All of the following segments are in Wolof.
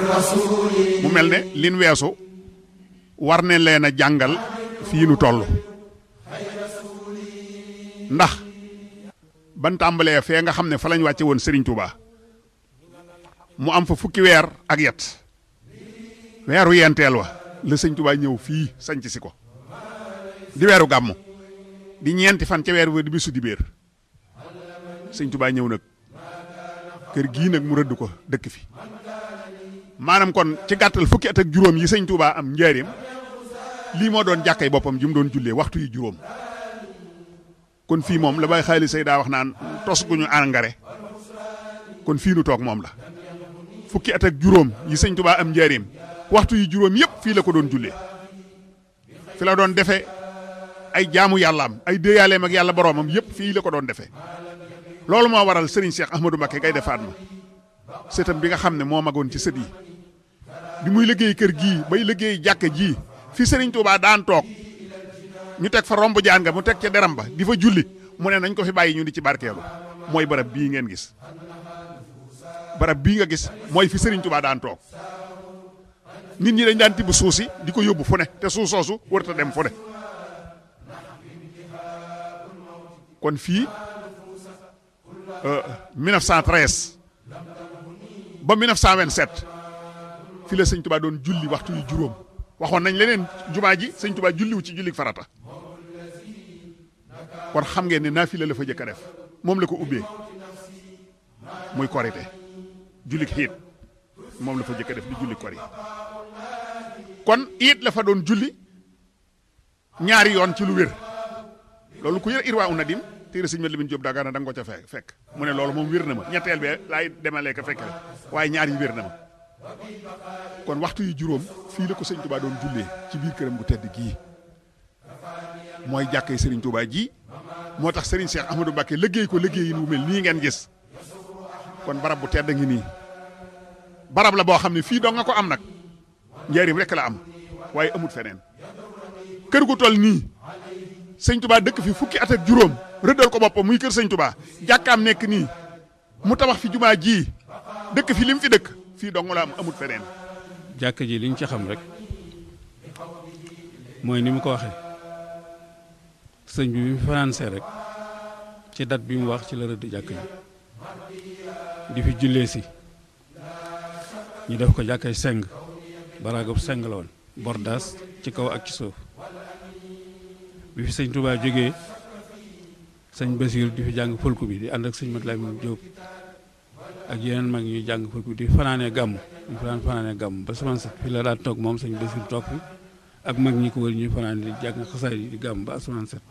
mu mel ne lin weesu war ne leen a jàngal fii nu toll ndax ban tàmbalee fee nga xam ne fa lañ wàcce woon Serigne Touba mu am fa fukki weer ak yet weeru yenteel wa la sëñ Touba ñëw fii sanc si ko di weeru gàmmu di ñeenti fan ca weer wa di bisu di béer sëñ Touba ñëw nag kër gii nag mu rëdd ko dëkk fi maanaam kon ci gàttal fukki at ak juróom yi sëñ Touba am njaareem lii moo doon jàkkay boppam ji mu doon jullee waxtu yi juróom kon fii moom la bay xaalis say daa wax naan tos gu ñu engrais kon fii nu toog moom la fukki at ak juróom yi sëñ Touba am njaareem waxtu yi juróom yëpp fii la ko doon jullee fi la doon defee ay jaamu yàllaam ay déeyaaleem ak yàlla boroomam yëpp fii la ko doon defee loolu moo waral Serigne Cheikh Ahmadou Mbacké Gaïndé Fatma sëtam bi nga xam ne moo magoon ci sët yi bi muy liggéey kër gii bay liggéey jàkka ji fi Serigne Touba daan toog ñu teg fa romb jaan nga mu teg ca deram ba di fa julli mu ne nañ ko fi bàyyi ñu di ci barkeelu mooy barab bii ngeen gis barab bii nga gis mooy fi Serigne Touba daan toog nit ñi dañ daan tibb suuf si di ko yóbbu fu ne te suuf soosu warut a dem fu ne kon fii 1913 ba 1927 fi la sëñ Touba doon julli waxtu yu juróom waxoon nañ leneen jumaa ji sëñ Touba julliwu ci julli farata kon xam ngeen ne naafila la fa jëkk a def moom la ko ubbee muy korite julli xiit moom la fa jëkk a def di julli kori kon it la fa doon julli ñaari yoon ci lu wér loolu ku yër irwaa u nadim téere sëñ Mat Lamin Jóob Dagana da nga ko ca fekk fekk mu ne loolu moom wér na ma ñetteel bee laay demalee ko fekk waaye ñaar yi wér na ma kon waxtu yu juróom fii la ko sëñ Touba doon jullee ci biir këram gu tedd gii mooy jàkkee Serigne Touba ji moo tax Serigne Cheikh Ahmadou Mbacké liggéey ko liggéey yi mu mel nii ngeen gis kon barab bu tedd ngi nii barab la boo xam ne fii doo nga ko am nag njaarim rek la am waaye amut feneen kër gu toll nii sëñ Touba dëkk fi fukki at ak juróom rëddal ko boppam muy kër sëñ Touba jàkkaam nekk nii mu tabax fi jumaa ji dëkk fi lim fi dëkk fii dong la am amut feneen. jàkk ji liñ ci xam rek mooy ni mu ko waxee sëñ bi mu financé rek ci date bi mu wax ci la rëdd jàkk ji di fi jullee si ñu def ko jàkkay seng baraagub seng la woon bordaas ci kaw ak ci suuf bi fi sëñ Touba jógee sëñ Basiir di fi jàng fulku bi di ànd ak sëñ Mat Lamin Jóob ak yeneen mag ñuy jàng fulku bi di fanaanee gàmm ñu fanaan fanaanee gàmm ba semence sax fi la daan toog moom sëñ Basiir toog fi ak mag ñi ko wër ñuy fanaan di jàng xasaay yi di gàmm ba asamaan set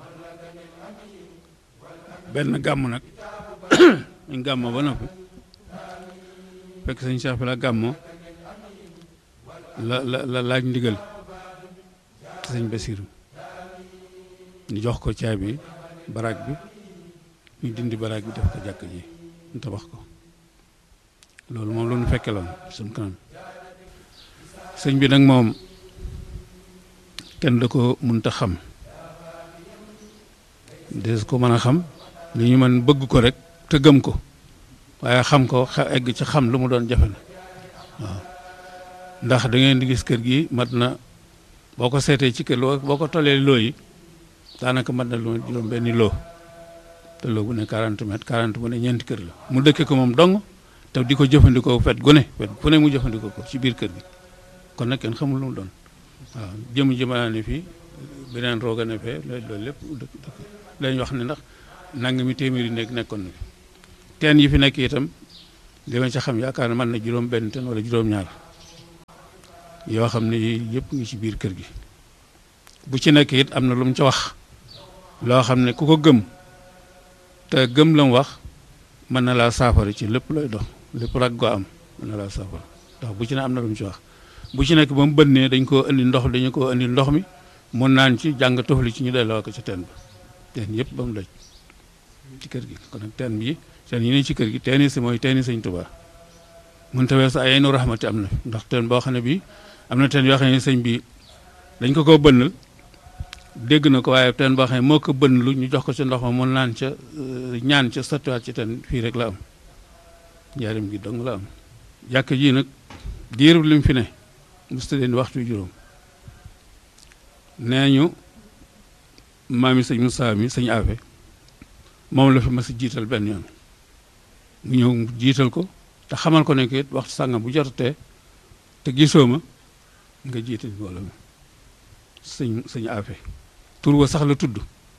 benn gàmm nag ñu gàmmoo ba noppi fekk sëñ Cheikh fi la gàmmoo la la la laaj ndigal ci sëñ Basiir ñu jox ko caabi baraag bi ñu dindi baraag bi def ko jàkk ji ñu tabax ko loolu moom la ñu fekkeloon suñ kanam sëñ bi nag moom kenn da ko mënta xam des ko mën a xam li ñu mën bëgg ko rek te gëm ko waaye xam ko egg ci xam lu mu doon jafe na waaw ndax da ngeen di gis kër gi mat na boo ko seetee ci kër boo ko tollee loo yi daanaka mat na lu juróom benni loo te loo bu ne 40 mètres 40 bu ne ñeenti kër la mu dëkke ko moom dong te di ko jëfandikoo fet gu ne fet gu ne mu jëfandikoo ko ci biir kër gi kon nag kenn xamul lu mu doon waaw jëm jëmalaa ne fii beneen rooga ne fee loolu lépp dëkk dëkk lañ wax ne ndax nangami téeméeri nekk nekkoon na fi teen yi fi nekk itam li ma ca xam yaakaar ne mën na juróom benn teen wala juróom ñaar yoo xam ne yëpp ngi ci biir kër gi bu ci nekk it am na lu mu ca wax loo xam ne ku ko gëm te gëm la mu wax mën na laa saafara ci lépp looy dox lépp rag goo am mën na laa saafara ndax bu ci ne am na lu mu ci wax bu ci nekk ba mu bënnee dañ koo indi ndox dañu koo indi ndox mi mun naan ci jàng tofli ci ñu delloo ko ca teen ba teen yëpp ba mu daj ci kër gi kon nag teen bi teen yi ne ci kër gi teen yi si mooy teen yi sëñ Tuubaa mun tawee sa ay nu raxmati am na ndax teen boo xam ne bii am na teen yoo xam ne sëñ bi dañ ko koo bënnal dégg na ko waaye teen boo xam ne moo ko bënn lu ñu jox ko ca ndox ma mun naan ca ñaan ca sottiwaat ci teen fii rek la am njaarim gi dong la am jàkk ji nag diiru lim fi ne musta leen waxtu juróom nee ñu maami sëñ Moussa mi sëñ Afe moom la fi mas a jiital benn yoon mu ñëw mu jiital ko te xamal ko ne ko it waxtu sàngam bu jotatee te gisoo ma nga jiite mbooloo mi sëñ sëñ Afe tur wa sax la tudd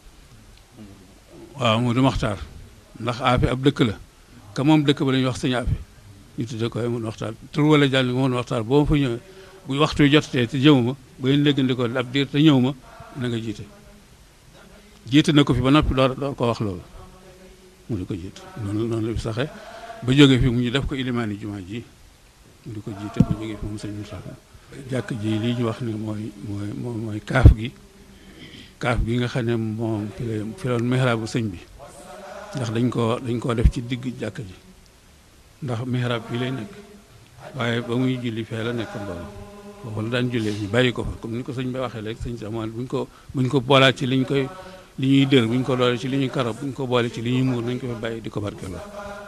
waaw mu du maxtaar ndax Afe ab dëkk la ka moom dëkk ba la ñuy wax sëñ Afe ñu tudde ko mun waxtaan tur wala jàll nga mun waxtaan boo ma fa ñëwee bu waxtu wi jotatee te jëw ma ba ngeen léggandikoo ab diir te ñëw ma na nga jiite jiite na ko fi ba noppi door door ko wax loolu mu di ko jiite noonu noonu la fi saxe ba jóge fi mu ñu def ko ilimaani jumaa ji mu di ko jiite ba jóge fi moom sëñ Moussa jàkk ji lii ñu wax ne mooy mooy mooy mooy kaaf gi kaaf gi nga xam ne moom fi la fi loon mihraabu sëñ bi ndax dañ koo dañ koo def ci digg jàkk ji ndax mihrab bi lay nekk waaye ba muy julli fee la nekk mbooloo foofu la daan jullee ñu bàyyi ko fa comme ni ko sëñ bi waxee léegi sëñ Samuel buñ ko buñ ko boolaat ci liñ koy li ñuy dër buñ ko doole ci li ñuy karab buñ ko boole ci li ñuy muur nañ ko fa bàyyi di ko barkeloo